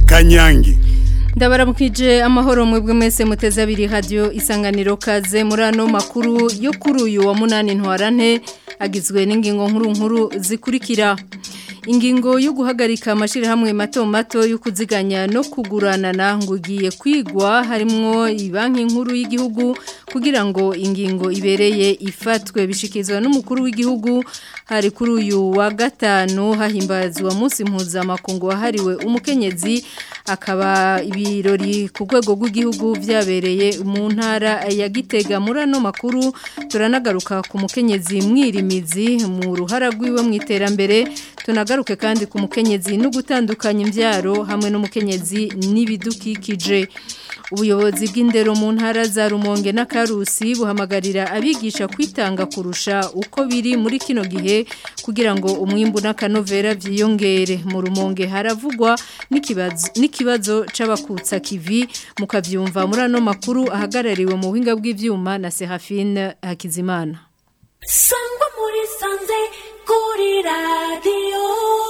kanyange ndabaramukije amahoro mwebwe mwese muteze abiri radio isanganiro kaze muri ano makuru yo kuri uyu wa munani ntwarante agizwe n'ingingo nkuru nkuru zikurikira ingingo yo guhagarika amashirahamwe mato mato yo kuziganya no kuguranana ngo ugiye kwigwa harimwo ibanki nkuru y'igihugu kugira ngo ingingo ibereye ifatwe bishikizwa n'umukuru w'igihugu hari kuri uyu wa gatanu hahimbazwa munsi mpuzamakungu wahariwe umukenyezi akaba ibirori ku rwego rw'igihugu byabereye mu ntara ya gitega muri ano makuru turanagaruka ku mukenyezi mwirimizi mu ruhara rw'iwe mu iterambere tunagaruke kandi ku mukenyezi no gutandukanya imbyaro hamwe n'umukenyezi n'ibidukikije ubuyobozi bw'indero mu ntara za rumonge na karusi buhamagarira abigisha kwitanga kurusha uko biri muri kino gihe kugira ngo umwimbu n'akanovera byiyongere mu rumonge haravugwa n'ikibazo c'abakutsa kivi mukabyumva muri ano makuru ahagarariwe mu buhinga bw'ibyuma na serafine hakizimana sangwa muri sanze kuri radiyo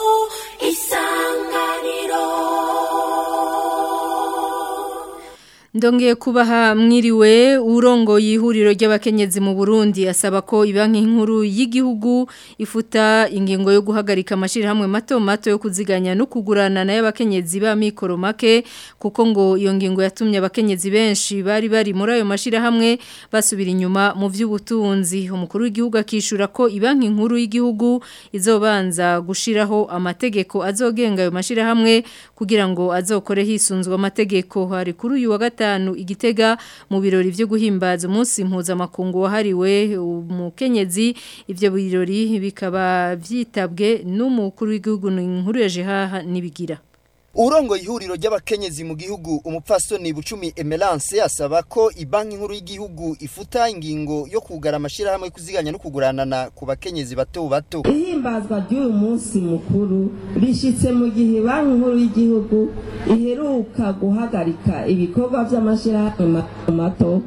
isanganiro Ndongeye kubaha mwiriwe urongo yihuriro ry'abakenyezi mu Burundi asaba ko ibanki nkuru y'igihugu ifuta ingingo yo guhagarika amashirahamwe mato mato yo kuziganya no kugurana na y'abakenyezi ba mikoro make kuko ngo iyo ngingo yatumye abakenyezi benshi bari bari muri ayo mashirahamwe basubira inyuma mu vy'ubutunzi umukuru w'igihugu akishura ko ibanki nkuru y'igihugu izobanza gushiraho amategeko azogenga ayo mashirahamwe kugira ngo azokore hisunzwe amategeko hari kuri uyu wa gatanu igitega mu birori byo guhimbaza umunsi mpuzamakungu wahariwe umukenyezi ibyo birori bikaba byitabwe n'umukuru w'igihugu nkuru ya jihaha nibigira Urongo ihuriro ry'abakenyezi mu gihugu umupfasoni bucumi Emelance asaba ko ibanki nkuru y'igihugu ifuta ingingo yo kugara amashirahamwe kuziganya no kuguranana ku bakenyezi bato bato. Ihimbazwa ry'uyu munsi mukuru rishitse mu gihe banki nkuru y'igihugu iheruka guhagarika ibikorwa by'amashirahamwe mato mato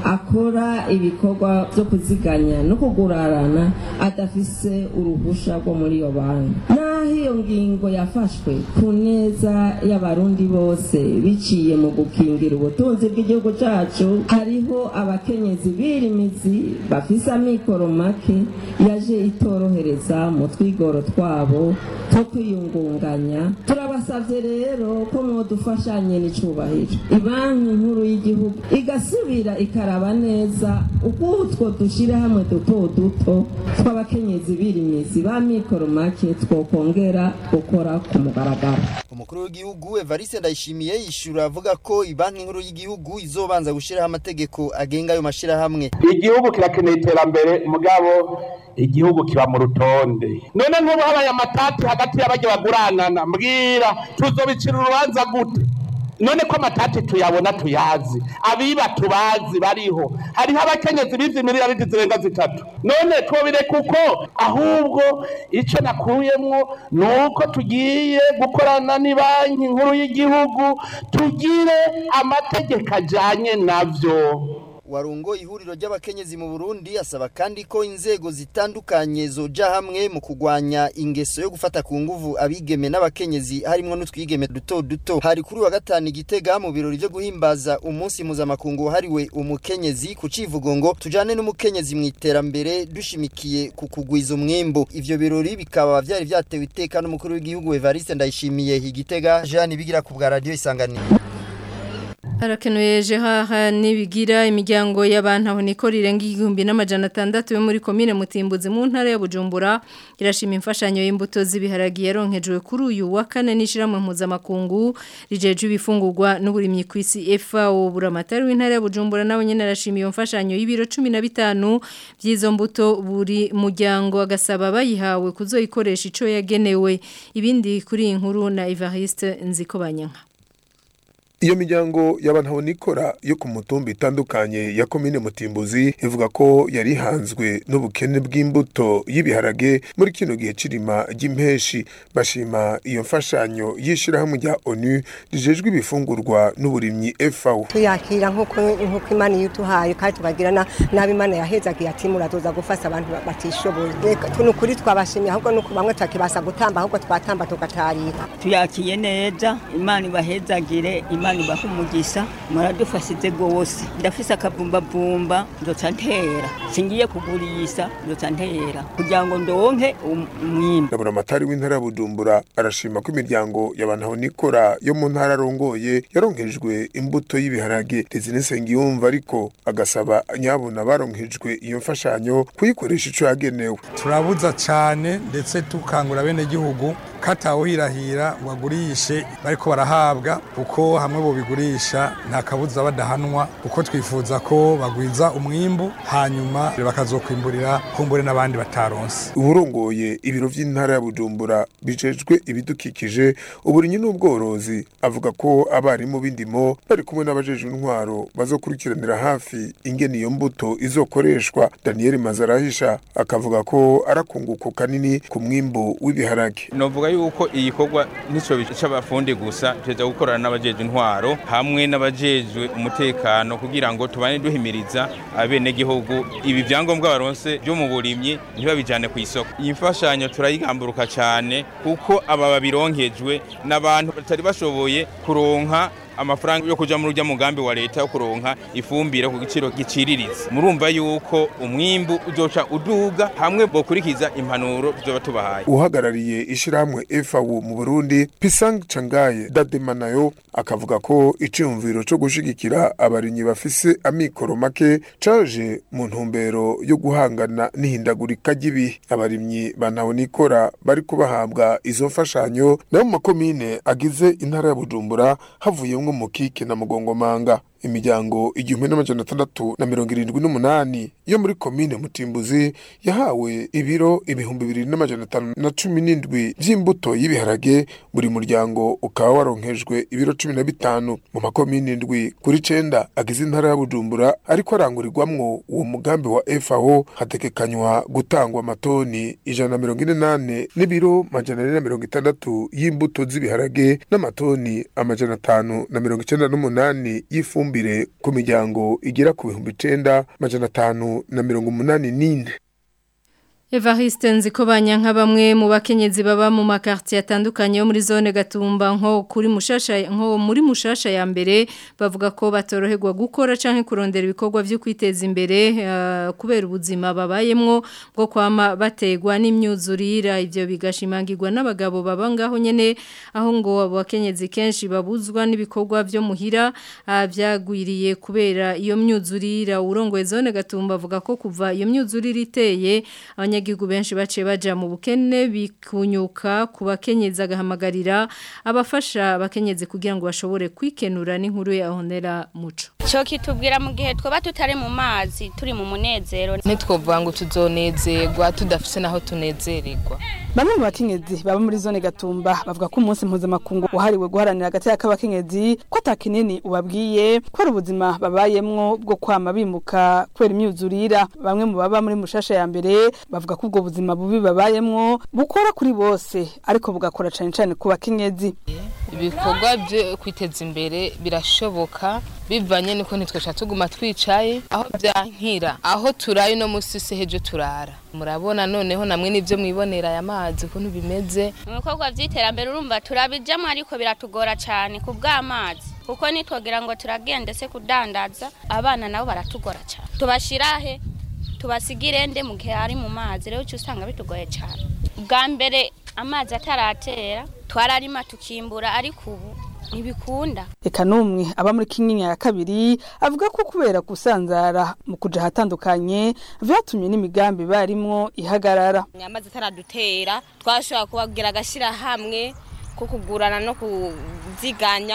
akora ibikorwa byo kuziganya no kugurarana adafise uruhusha rwo muri iyo banki naho iyo ngingo yafashwe ku neza y'abarundi bose biciye mu gukingira ubutunzi bw'igihugu cyacu hariho abakenyezi birimizi bafise amikoro make yaje itorohereza mu twigoro twabo two kwiyungunganya turabasavye rero ko mwodufashanye n'icubahiro ibanki nkuru y'igihugu igasubira ikaraba neza uko utwo dushira hamwe duto duto tw'abakenyezi birimizi ba mikoro make twokongera gukora ku mugaragaro umukuru w'igihugu Evariste Ndayishimiye yishura avuga ko ibanki nkuru y'igihugu izobanza gushiraho amategeko agenga ayo mashirahamwe igihugu kirakeneye iterambere mugabo igihugu kiba mu rutonde none nk'ubu habaye amatati hagati y'abajya baguranana mbwira tuzobicira urubanza gute none ko amatati tuyabona tuyazi abiba tubazi bariho hariho abakenyezi bizi miliyaridi zirenga zitatu none twobire kuko ahubwo icyo nakuyemwo ni uko tugiye gukorana banki nkuru y'igihugu tugire amategeko ajyanye nabyo Warungo ihuriro ry'abakenyezi mu Burundi asaba kandi ko inzego zitandukanye zoja hamwe mu kugwanya ingeso yo gufata ku nguvu abigeme n'abakenyezi harimo n'utwigeme duto duto hari kuri wa gatanu igitega mu birori byo guhimbaza umunsi mpuzamakungu hariwe umukenyezi ku civugo ngo tujane n'umukenyezi mu iterambere dushimikiye ku kugwiza umwimbo ivyo birori bikaba vyari vyatewe iteka n'umukuru w'igihugu Evariste Ndayishimiye igitega Jean bigira ku bwa radio isanganiro Harakenuye jehaha nibigira imiryango y'abantu aho niko rirenga igihumbi n'amajana atandatu yo muri komine Mutimbuzi mu ntara ya Bujumbura irashima imfashanyo y'imbuto z'ibiharagi yaronkejwe kuri uyu wa kane n'ishiramwe mpuzamakungu rijeje ibifungurwa n'uburimyi ku isi FAO buramatari w'intara ya Bujumbura nawe nyene arashima iyo mfashanyo y'ibiro 15 by'izo mbuto buri muryango agasaba bayihawe kuzoyikoresha ico yagenewe ibindi kuri inkuru na Evariste Nzikobanyanka iyo miryango y'abantabonikora yo ku mutumba itandukanye ya komine mutimbuzi ivuga ko yari ihanzwe n'ubukene bw'imbuto y'ibiharage muri kino gihe c'irima ry'impeshi bashima iyo mfashanyo y'ishirahamwe rya onu rijejwe ibifungurwa n'uburimyi FAO tuyakira nk'uko nk'uko imana iyo utuhaye kandi tukagira na- nabi imana yahezagiye ati murazoza gufasha abantu ba- batishoboye Reka, tu- ni ukuri twabashimiye ahubwo nuko bamwe twakibasa gutamba ahubwo twatamba tugatarira tuyakiye neza imana ibahezagire imana ibahe umugisha muradufashije rwose ndafise akavumbavumba nzoca ntera singiye kugurisha nzoca ntera kugira ngo ndonke um- umwimbu Ndabona amatari w'intara ya Bujumbura arashima ko imiryango y'abantabonikora yo mu ntara arongoye yaronkejwe imbuto y'ibiharage Desire Nsengiyumva ariko agasaba nyabuna baronkejwe iyo mfashanyo kuyikoresha ico yagenewe turabuza cyane ndetse tukangura bene gihugu katawuhirahira ngo agurishe bariko barahabwa kuko hamwe bobigurisha nta kabuza badahanwa kuko twifuza ko bagwiza umwimbu hanyuma bakazokwimburira kumbure n'abandi bataronse uburongoye ibiro vy'intara ya Bujumbura bijejwe ibidukikije uburinyi n'ubworozi avuga ko abarimu b'indimo bari kumwe n'abajejwe intwaro bazokurikiranira hafi ingene iyo mbuto izokoreshwa Daniel Mazarahisha akavuga ko arakunguko kanini ku mwimbu w'ibiharage novuga yuko igikorwa nico c'abafundi gusa tuza gukorana n'abajejwe intwaro hamwe n'abajejwe umutekano kugira ngo tubane duhimiriza abenegihugu ibi vyangombwa baronse vyo mu burimyi ntibabijane ku isoko iyi mfashanyo turayigamburuka cane kuko aba babironkejwe n'abantu batari bashoboye kuronka amafaranga yo kuja muri urya mugambi wa leta yo kuronka ifumbire ku giciro giciriritse murumva yuko umwimbu uzoca uduga hamwe bokurikiza impanuro tuzoba tubahaye uhagarariye ishirahamwe FAO mu Burundi Pisang Changaye Dadema nayo akavuga ko iciyumviro co gushigikira abarinyi bafise amikoro make caje mu ntumbero yo guhangana n'ihindagurika ry'ibihe abarimyi banabonikora bari kubahabwa izo mfashanyo nayo mu makomine agize intara ya Bujumbura havuyemwo mukike na mugongomanga imiryango igihumbi n'amajana atandatu na mirongo irindwi n'umunani yo muri komine mutimbuzi yahawe ibiro ibihumbi bibiri n'amajana atanu na cumi n'indwi vy'imbuto y'ibiharage buri muryango ukaba waronkejwe ibiro cumi na bitanu mu makomine indwi kuri cenda agize intara ya bujumbura ariko arangurirwamwo uwo mugambi wa FAO hategekanywa gutangwa amatoni ijana na mirongo ine nane n'ibiro majana ane na mirongo itandatu y'imbuto z'ibiharage n'amatoni amajana atanu na mirongo icenda n'umunani y'ifumbi ifumbire ku miryango igera ku bihumbi icenda majana atanu na mirongo umunani n'ine Evariste nzikobanya nka bamwe mu bakenyezi baba mu makartier atandukanye yo muri zone Gatumba nko kuri mushasha nko muri mushasha ya mbere bavuga ko batoroherwa gukora canke kurondera ibikorwa byo kwiteza imbere uh, kubera ubuzima babayemwo bwo kwama bategwa n'imyuzurira ivyo bigashimangirwa n'abagabo baba ngaho nyene aho ngo abakenyezi kenshi babuzwa n'ibikorwa byo muhira uh, vyagwiriye kubera iyo myuzurira urongoye zone Gatumba avuga ko kuva iyo myuzurira iteye abanya abanyagihugu benshi bace baja mu bukene bikunyuka ku bakenyezi agahamagarira abafasha abakenyezi kugira ngo bashobore kwikenura n'inkuru ya honera muco cyo kitubwira mu gihe twaba tutari mu mazi turi mu munezero ntitwovuga ngo tuzonezerwa tudafise naho tunezererwa bamwe mu bakenyezi baba muri zone gatumba bavuga ko umunsi mpuzamakungu wahariwe guharanira agateka k'abakenyezi ko atakinini ubabwiye ko ari ubuzima babayemwo bwo kwama bimuka kubera imyuzurira bamwe mu baba muri mushasha ya mbere bavuga ko ubwo buzima bubi babayemwo bukora kuri bose ariko bugakora cane cane ku bakenyezi ibikorwa byo kwiteza imbere birashoboka bivanye niko ntitwesha tuguma twicaye aho byankira aho turaye no musi se hejo turara murabona noneho namwe nivyo mwibonera aya mazi ukuntu bimeze mu bikorwa vy'iterambere urumva turabijamwo ariko biratugora cane ku bw'amazi kuko nitwogira ngo turagende se kudandaza abana nabo baratugora cane tubashirahe tubasigire nde mu gihe ari mu mazi rero uca usanga bitugoye cyane bwa mbere amazi ataratera twararima tukimbura ariko ubu ntibikunda reka n'umwe aba muri kinyinya ya kabiri avuga ko kubera gusanzara mu kuja ahatandukanye vyatumye n'imigambi barimwo ihagarara amazi ataradutera twashobora kubagira agashyirahamwe ko kugurana no kuziganya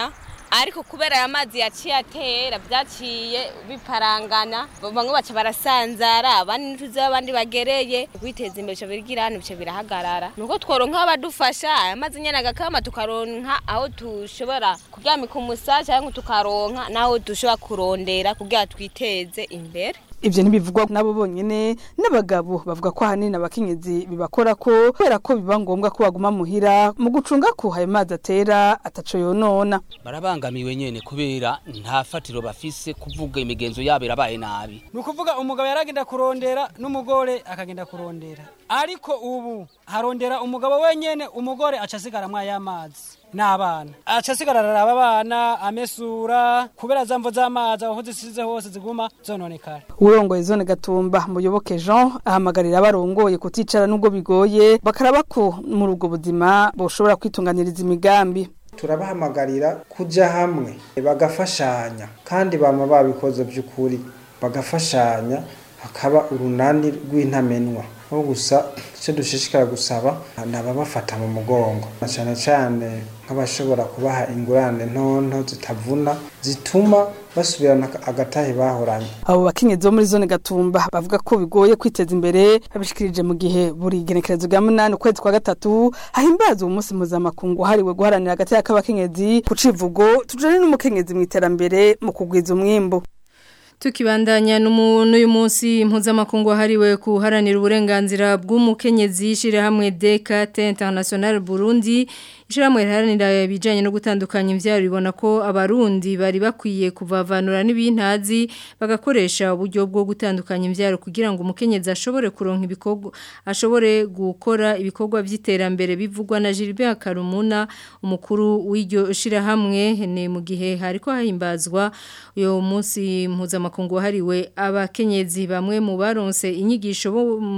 ariko kubera aya mazi yaciye atera byaciye biparangana bamwe baca barasanzara abandi ntituzi aho abandi bagereye kwiteza imbere bica bigira hano bica birahagarara nuko tworonka abadufasha aya mazi nyene agakama tukaronka aho dushobora kuryamika umusaza cyangwa tukaronka n'aho dushobora kurondera kugira twiteze imbere Ivyo ntibivugwa nabo bonyene n'abagabo bavuga ko ahanini abakenyezi bibakora ko kubera ko biba ngombwa ko baguma muhira mu gucunga ko ayo mazi atera ataco yonona barabangamiwe nyene kubera nta fatiro bafise kuvuga imigenzo yabo irabaye nabi ni ukuvuga umugabo yaragenda kurondera n'umugore akagenda kurondera ariko ubu harondera umugabo wenyene umugore aca asigaramwo ay'amazi n'abana aca asigara araraba abana amesura kubera za mvo z'amazi aho zisize hose ziguma zononekara urongoye zone gatumba muyoboke Jean ahamagarira abarongoye kuticara nubwo bigoye bakaraba ko muri ubwo buzima boshobora kwitunganiriza imigambi turabahamagarira kuja hamwe bagafashanya kandi bama babikoze by'ukuri bagafashanya hakaba urunani rw'intamenwa aho gusa icyo dushishikara gusaba ni ababafata mu mugongo na cyane cyane nk'abashobora kubaha ingurane ntonto zitavuna zituma basubirana agatahe bahoranye abo bakenyezi bo muri zone gatumba bavuga ko bigoye kwiteza imbere babishikirije mu gihe buri genekerezo rya munani ukwezi kwa gatatu hahimbazwa umunsi mpuzamakungu wahariwe guharanira agateka k'abakenyezi ku civugo tujane n'umukenyezi mu iterambere mu kugwiza umwimbu Tukibandanya n'uyu munsi mpuzamakungu wahariwe kuharanira uburenganzira bw'umukenyezi shirahamwe DKT International Burundi Ishiramwe riharanira ibijanye no gutandukanya imvyaro ribona ko abarundi bari bakwiye kuvavanura n'ibintazi bagakoresha uburyo bwo gutandukanya imvyaro kugira ngo umukenyezi ashobore kuronka ibikorwa ashobore gukora ibikorwa vy'iterambere bivugwa na Gilbert Karumuna umukuru w'iryo shirahamwe ne mu gihe hariko hahimbazwa uyo munsi mpuzamakungu wahariwe abakenyezi bamwe mu baronse inyigisho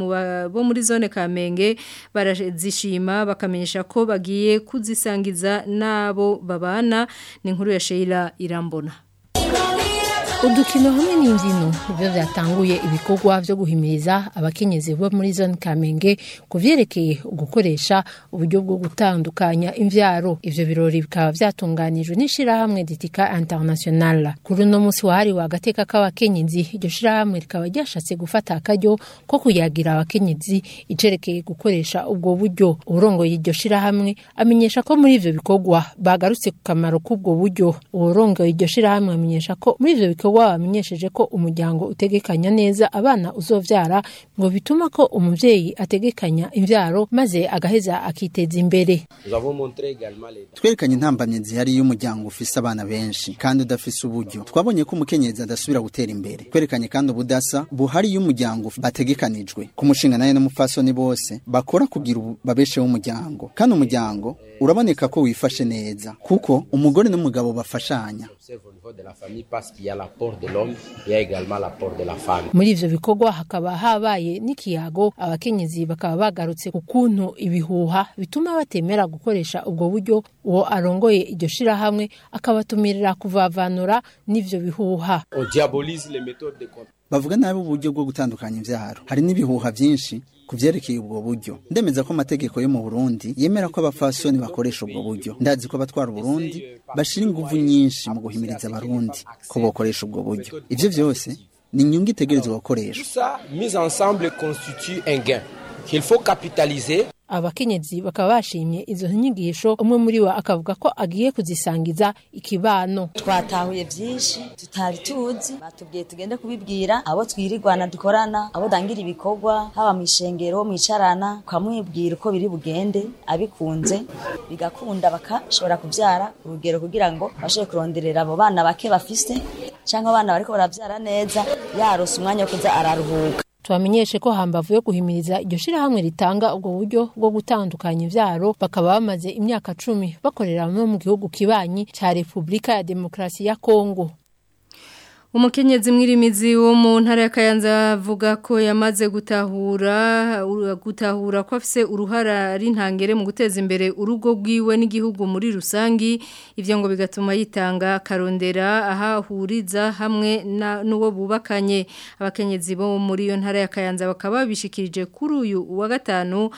bo muri zone Kamenge barazishima bakamenyesha ko bagiye kuzisangiza nabo babana ni inkuru ya Sheila Irambona udukino hamwe n'imbyino nibyo byatanguye ibikorwa byo guhimiriza abakenyezi bo muri zone kamenge ku byerekeye gukoresha uburyo bwo gutandukanya imbyaro ibyo birori bikaba byatunganijwe n'ishyirahamwe ditika international kuri uno munsi wahariwe agateka k'abakenyezi iryo shyirahamwe rikaba ryashatse gufata akaryo ko kuyagira abakenyezi icerekeye gukoresha ubwo buryo uburongoye iryo shyirahamwe amenyesha ko muri ibyo bikorwa bagarutse ku kamaro k'ubwo buryo uburongoye iryo shyirahamwe amenyesha ko muri ibyo bikorwa wamenyesheje ko umuryango utegekanya neza abana uzovyara ngo bituma ko umuvyeyi ategekanya imvyaro maze agaheza akiteza imbere twerekanye intambamye zihari iyo umuryango ufise abana benshi kandi udafise uburyo twabonye ko umukenyezi adasubira gutera imbere twerekanye kandi ubudasa buhari iyo umuryango bategekanijwe ku mushinga naye n'umupfasoni bose bakora kugira babesheho umuryango kandi umuryango uraboneka ko wifashe neza kuko umugore n'umugabo bafashanya muri ivyo bikorwa hakaba habaye n'ikiyago abakenyezi bakaba bagarutse ku kuntu ibihuha bituma batemera gukoresha ubwo buryo uwo arongoye iryo shirahamwe akabatumirira kuvavanura n'ivyo bihuha bavuga nabi uburyo bwo gutandukanya imvyaro hari n'ibihuha vyinshi ku vyerekeye ubwo buryo ndemeza ko amategeko yo mu Burundi yemera ko abafasoni bakoresha ubwo buryo ndazi ko abatwara Burundi bashira inguvu nyinshi mu guhimiriza abarundi ko bokoresha ubwo buryo ivyo vyose ni inyungu itegerezwa gukoreshwa mise ensemble constitue un gain qu'il faut capitaliser abakenyezi bakaba bashimye izo nyigisho umwe muri bo akavuga ko agiye kuzisangiza ikibano twatahuye byinshi tutari tuzi batubwiye tugende kubibwira abo twirirwana dukorana abo dangira ibikorwa haba mu ishengero mwicarana ukamwibwira uko biri bugende abikunze bigakunda bakashobora kubyara urugero kugira ngo bashobore kuronderera abo bana bake bafise cyangwa abana bariko barabyara neza yarose umwanya wo kuza araruhuka tubamenyeshe ko hambavu yo guhimiriza iryo shirahamwe ritanga ubwo buryo bwo gutandukanya ivyaro bakaba bamaze imyaka cumi bakorera no mu gihugu kibanyi ca Repubulika ya Demokarasi ya Kongo Umukenyezi mwirimizi wo mu ntara ya Kayanza avuga ko yamaze gutahura gutahura ko afise uruhara ari ntangere mu guteza imbere urugo rwiwe n'igihugu muri rusangi ivyo ngo bigatuma yitanga karondera ahahuriza hamwe n'uwo bubakanye abakenyezi bo muri iyo ntara ya Kayanza bakaba bishikirije kuri uyu wa gatanu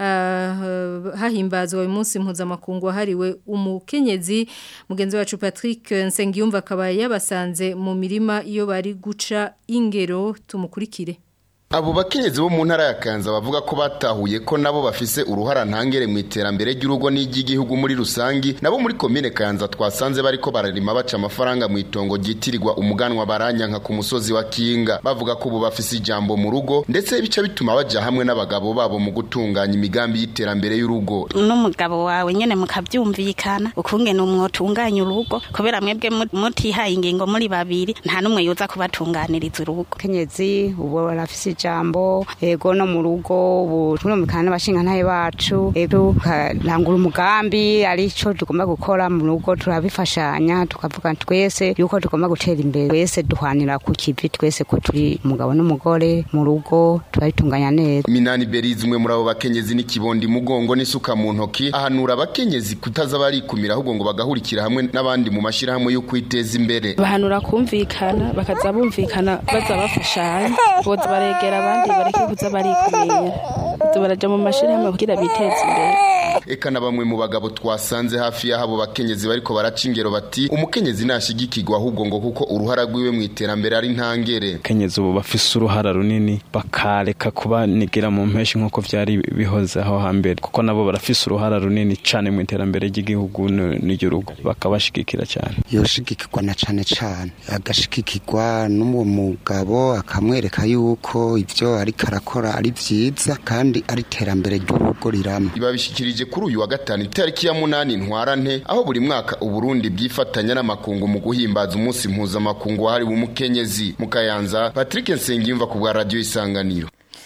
uh, hahimbazwa uyu munsi mpuzamakungu wahariwe umukenyezi mugenzi wacu Patrick Nsengiyumva akaba yabasanze mu mirima iyo bari guca ingero tumukurikire Abo bakenyezi bo mu ntara ya Kanza bavuga ko batahuye ko nabo bafise uruhara ntangere mu iterambere ry'urugo n'iry'igihugu muri rusangi nabo muri komine Kanza twasanze bariko bararima baca amafaranga mu itongo ryitirirwa umuganwa baranyanka ku musozi wa Kinga bavuga ko ubu bafise ijambo mu rugo ndetse bica bituma baja hamwe n'abagabo babo mu gutunganya imigambi y'iterambere y'urugo n'umugabo wawe nyene mukavyumvikana ukungene umwotunganya urugo kubera mwebwe mutihaye ingingo muri babiri nta numwe yoza kubatunganiriza urugo kenyezi ubu barafise ijambo ego no mu rugo ubu turumvikana n'abashingantahe bacu ego tukarangura umugambi arico tugomba gukora mu rugo turabifashanya tukavuga twese yuko tugomba gutera imbere twese duhwanira ku kivi twese ko turi umugabo n'umugore mu rugo turabitunganya neza Minani Berizi umwe muri abo bakenyezi n'ikibondi mugongo n'isuka mu ntoki ahanura abakenyezi kutaza barikumira ahubwo ngo bagahurikira hamwe n'abandi mu mashirahamwe yo kwiteza imbere bahanura kumvikana bakaza bumvikana baza bafashanya boza baregera abandi bareke kuza barikumira baraja mu mashirahamwe kugira biteze imbere eka na bamwe mu bagabo twasanze hafi y'abo bakenyezi bariko baraca ingero bati umukenyezi nashigikirwa ahubwo ngo kuko uruhara rwiwe mu iterambere ari ntangere kenyezi ubu bafise uruhara runini bakareka kuba nigira mu mpeshi nk'uko vyari bihoze aho hambere kuko nabo barafise uruhara runini cane mu iterambere ry'igihugu n'igihugu bakabashigikira cyane yoshigikirwa na cane cane agashigikirwa n'uwo mugabo akamwereka yuko ivyo ariko arakora ari vyiza kandi ari iterambere ry'urugo rirama ibabishikirije kuri uyu wa gatanu itariki ya munani ntwarante aho buri mwaka uburundi bwifatanya n'amakungu mu guhimbaza umunsi mpuzamakungu wahariwe umukenyezi mu kayanza patrick nsengiyumva ku bwa radiyo isanganiro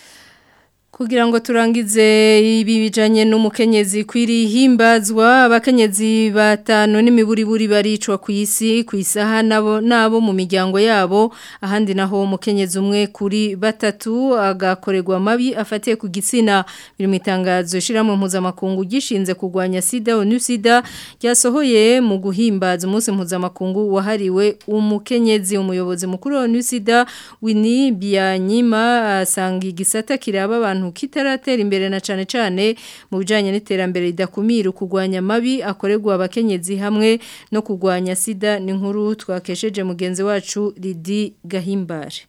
kugira ngo turangize ibi bijanye n'umukenyezi kwiri himbazwa abakenyezi batanu n'imiburiburi baricwa ku isi ku isaha nabo nabo mu miryango yabo ahandi naho umukenyezi umwe kuri batatu agakorerwa mabi afatiye ku gitsina biri mu itangazo shiramwe mpuzamakungu gishinze kurwanya sida onu sida ryasohoye mu guhimbaza umunsi mpuzamakungu wahariwe umukenyezi umuyobozi mukuru wa onu sida Winnie Byanyima asanga igisata kiraba abantu kitaratera imbere na cane cane mu bijanye n'iterambere ridakumira kugwanya mabi akorerwa abakenyezi hamwe no kugwanya sida ni nkuru twakesheje mugenzi wacu Lidi Gahimbare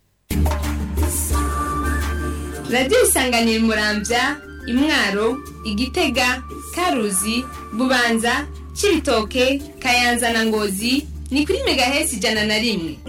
Radio isanganira muramvya imwaro igitega karuzi bubanza cibitoke kayanza na ngozi ni kuri megahesi ijana na rimwe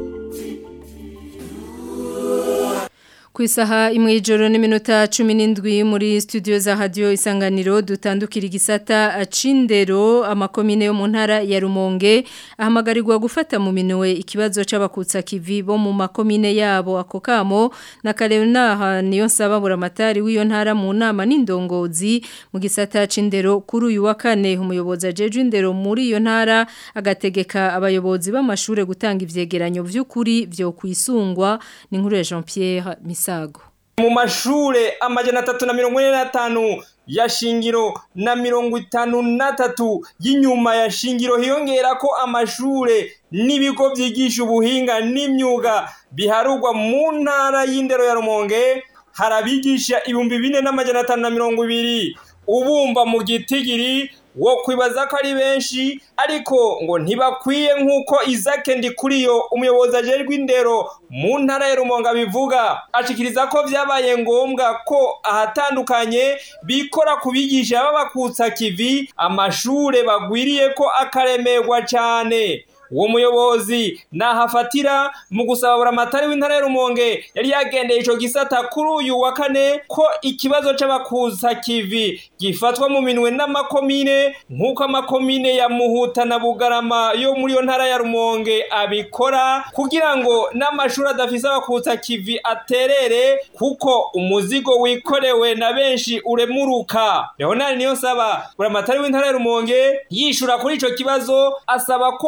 ku isaha imwe y'ijoro n'iminota cumi n'indwi muri studio za radiyo isanganiro dutandukira igisata acindero amakomine yo mu ntara ya rumonge ahamagarirwa gufata mu minwe ikibazo c'abakutsa kivi bo mu makomine yabo ako kamo na Karenaha niyo nsaba buramatari w'iyo ntara mu nama n'indongozi mu gisata acindero kuri uyu wa kane umuyobozi ajeje indero muri iyo ntara agategeka abayobozi b'amashure gutanga ivyegeranyo vy'ukuri vyo kwisungwa ni nkuru ya Jean Pierre Misa mu mashure amajana atatu na mirongo ine n'atanu ya shingiro na mirongo itanu n'atatu y'inyuma ya shingiro hiyongera ko amashure n'ibigo byigisha ubuhinga n'imyuga biharugwa mu ntara y'indero ya rumonge hari abigisha ibihumbi bine n'amajana atanu na mirongo ibiri ubumva mu gitigiri wo kwibaza ko ari benshi ariko ngo ntibakwiye nk'uko izake ndi kuri yo umuyobozi ajejwe indero mu ntara ya rumonga bivuga ashikiriza ko vyabaye ngombwa ko ahatandukanye bikora ku bigisha b'abakutsa kivi amashure bagwiriye ko akaremerwa cane uwo muyobozi nahafatira mu gusaba buramatari w'intara ya rumonge yari yagendeye ico gisata kuri uyu wa kane ko ikibazo c'abakuza kivi gifatwa mu minwe n'amakomine nk'uko amakomine ya muhuta na bugarama yo muri iyo ntara ya rumonge abikora kugira ngo n'amashuri adafise abakuza kivi aterere kuko umuzigo wikorewe na benshi uremuruka leonard niyo nsaba buramatari w'intara ya rumonge yishura kuri ico kibazo asaba ko abajeje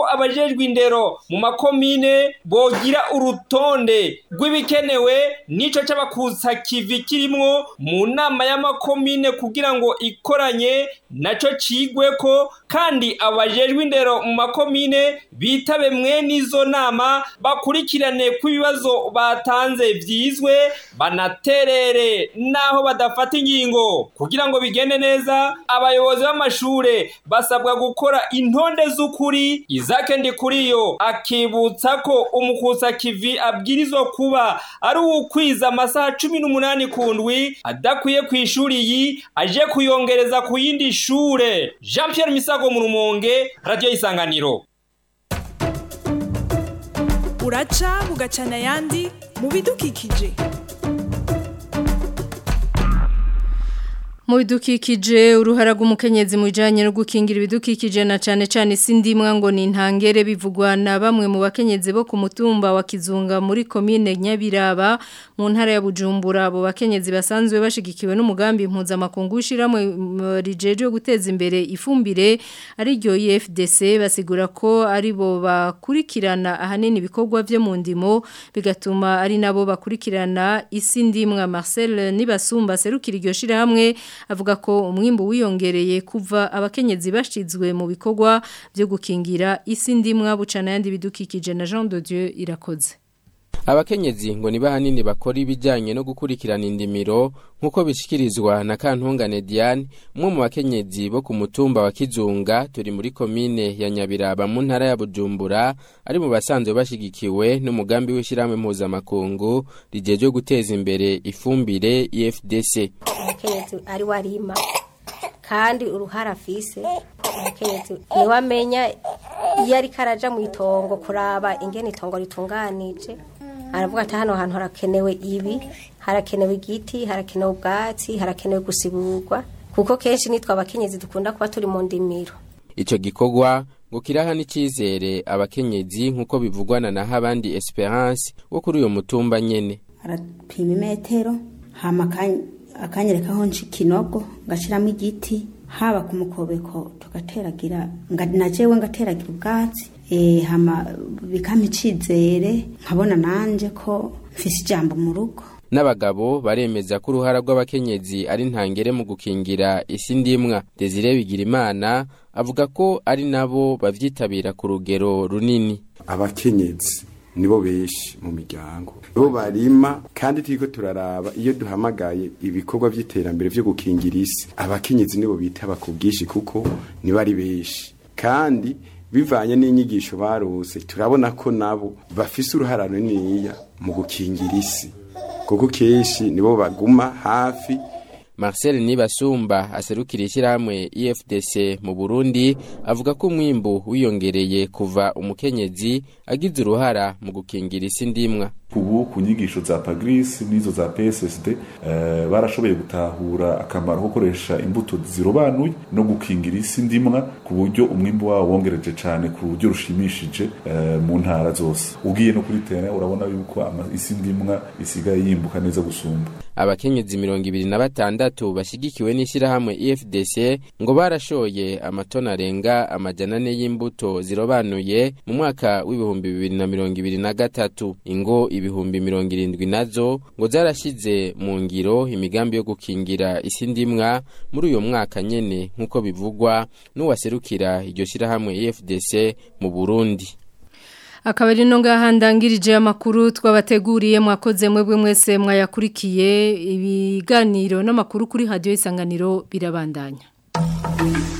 abajejwe indero mu makomine bogira urutonde rw'ibikenewe n'ico c'abakusa kivi kirimwo mu nama y'amakomine kugira ngo ikoranye naco cigweko kandi abajejwe indero mu makomine bitabe mwene izo nama bakurikirane ko ibibazo batanze vyizwe banaterere naho badafata ingingo kugira ngo bigende neza abayobozi b'amashure basabwa gukora intonde z'ukuri izake ndikuriyo akibutsa ko umukusa kivi abwirizwa kuba ari uwukwiza amasaha cumi n'umunani ku ndwi adakwiye ku ishuri iyi aje kuyongereza ku yindi shure jean pierre misago mu rumonge radiyo y'isanganiro uraca bugacana ayandi mu bidukikije mu bidukikije uruhara rw'umukenyezi mu bijyanye no gukingira ibidukikije na cyane cyane isi ndimwa ngo ni intangere bivugwa na bamwe mu bakenyezi bo ku mutumba wa kizunga muri komine nyabiraba mu ntara ya bujumbura abo bakenyezi basanzwe bashigikiwe n'umugambi mpuzamakungu ushyiramo rijeje yo guteza imbere ifumbire ariryo efdc basigura ko ari bo bakurikirana ahanini ibikorwa byo mu ndimo bigatuma ari nabo bakurikirana isi ndimwa marcel nibasumba serukira iryo shyirahamwe avuga ko umwimbu wiyongereye kuva abakenyezi bashizwe mu bikorwa byo gukingira isi ndimwa bucana yandi bidukikije na Jean de Dieu irakoze abakenyezi ngo niba hanini bakora ibijyanye no gukurikirana indimiro nk'uko bishikirizwa na kantungane diane umwe mu bakenyezi bo ku mutumba wa kizunga turi muri komine ya nyabiraba mu ntara ya bujumbura ari mu basanzwe bashyigikiwe n'umugambi w'ishyirahamwe mpuzamakungu rigejeje guteza imbere ifumbire efdc umukenyezi ari warima kandi uruhara afise umukenyezi niwe amenya iyo ariko araja mu itongo kuraba ingene itongo ritunganije aravuga ati hano hantu harakenewe ibi harakenewe igiti harakenewe ubwatsi harakenewe gusiburwa kuko kenshi nitwe abakenyezi dukunda kuba turi mu ndimiro icyo gikorwa ngo kiraha n'icyizere abakenyezi nk'uko bivugwana na habandi esperance wo kuri uyu mutumba nyene arapima imetero hama akanyereka aho nca ikinogo ngashyiramo igiti haba ku mukobeko tugateragira na jewe ngateragira ubwatsi hama bikampa icizere nkabona nanjye ko mfise ijambo mu rugo n'abagabo baremeza ko uruhara rw'abakenyezi ari ntangere mu gukingira isi ndimwa desire bigirimana avuga ko ari nabo bavyitabira ku rugero runini abakenyezi nibo benshi mu miryango bo barima kandi turiko turaraba iyo duhamagaye ibikorwa by'iterambere byo gukingira isi abakenyezi nibo bitaba ku bwinshi kuko nibo ari benshi kandi bivanye n'inyigisho barose turabona ko nabo bafise uruhara runiniya mu gukingira isi kuko kenshi nibo baguma hafi Marcel Nibasumba aserukira ishyirahamwe EFDC mu Burundi avuga ko umwimbu wiyongereye kuva umukenyezi agize uruhara mu gukingira isi ndimwa ubu ku nyigisho za pagris n'izo za pssd uh, barashoboye gutahura akamaro ko gukoresha imbuto zirobanuye no gukingira isi ndimwa ku buryo umwimbu wawo wongereje cyane ku buryo rushimishije uh, mu ntara zose ugiye no kuri tene urabona yuko isi ndimwa isigaye yimbuka neza gusumba abakenyezi mirongo ibiri na batandatu bashyigikiwe n'ishyirahamwe efdc ngo barashoye amatoni arenga amajana ane y'imbuto zirobanuye mu mwaka w'ibihumbi bibiri na mirongo ibiri na gatatu ingo ibihumbi mirongo irindwi nazo ngo zarashyize mu ngiro imigambi yo gukingira isi ndimwa muri uyu mwaka nyene nk'uko bivugwa n'uwaserukira iryo shyirahamwe efdc mu burundi akaba ari no ngaha ndangirije amakuru twabateguriye mwakoze mwebwe mwese mwayakurikiye ibiganiro n'amakuru kuri radiyo isanganiro birabandanya